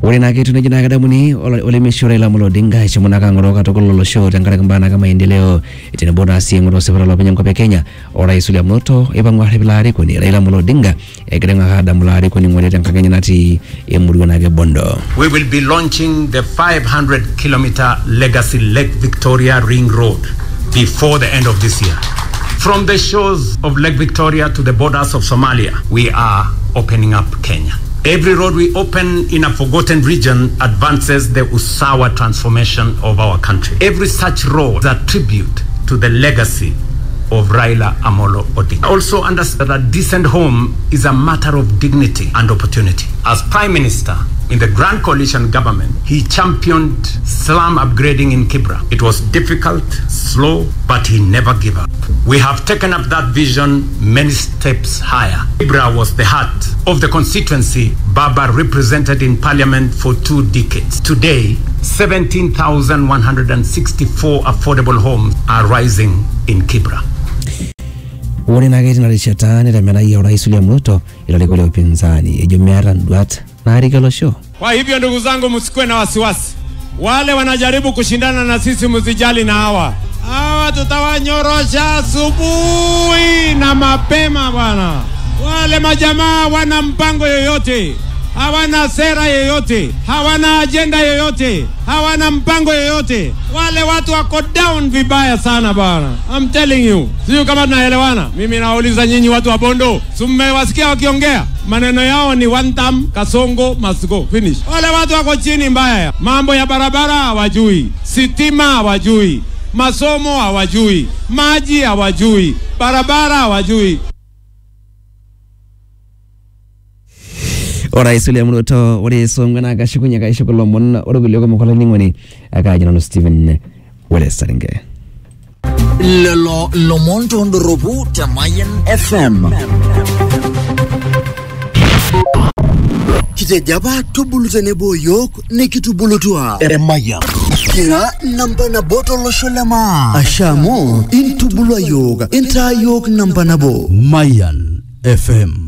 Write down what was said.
ore naa ketiu nejia naa kedamuni ola- olemeisho Raila Amolo Odinga eshomo naa ang'oroo katukul olosho tenkaraki mbaa naa maendeleo tenebo naa sii eng'oru esipata olopeny enkop e Kenya orais William Ruto eipang'u arrip ilo arikoni Raila Amolo Odinga egira aing'aka adamu ilo arikoni ng'ole tenkang enye natii emurua naake Bondo. We will be launching the 500 kilometer legacy Lake Victoria Ring Road before the end of this year. From the shores of Lake Victoria to the borders of Somalia, we are opening up Kenya. Every road we open in a forgotten region advances the Usawa transformation of our country. Every such road is a tribute to the legacy of Raila Amolo Odinga. Also understand that a decent home is a matter of dignity and opportunity. As Prime Minister in the Grand Coalition government, he championed slum upgrading in Kibra. It was difficult, slow, but he never gave up. We have taken up that vision many steps higher. Kibra was the heart of the constituency Baba represented in parliament for two decades. Today, 17,164 affordable homes are rising in Kibra. ore naake tina rishata nitamenayia orais William Ruto ilarikok le upinzani ejo meeta nduat naarike olosho. Kwa hivyo ndugu zangu, msikuwe na wasiwasi. Wale wanajaribu kushindana na sisi, msijali na hawa hawa, tutawanyorosha asubuhi na mapema bwana. Wale majamaa wana mpango yoyote, hawana sera yoyote, hawana ajenda yoyote, hawana mpango yoyote. Wale watu wako down vibaya sana bwana, I'm telling you. Sijui kama tunaelewana. Mimi nawauliza nyinyi watu wa Bondo, si mmewasikia wakiongea? Maneno yao ni one term, Kasongo must go, finish. Wale watu wako chini mbaya, mambo ya barabara hawajui, sitima hawajui, masomo hawajui, maji hawajui, barabara hawajui. orais William Ruto ore songwe naa kashukunye kaisho kulo omon ore kulie kumok olainining'oni akaaji nanu Stephen Wele Saringe. lelo lomon tondoropu te Mayan FM. Kitejo apa tubulu tenebo yiok nikitubulutua Emayian. Kira namba nabo tolosho le maa. Asha amu intubulua yiok intaa yiok namba nabo. Mayan FM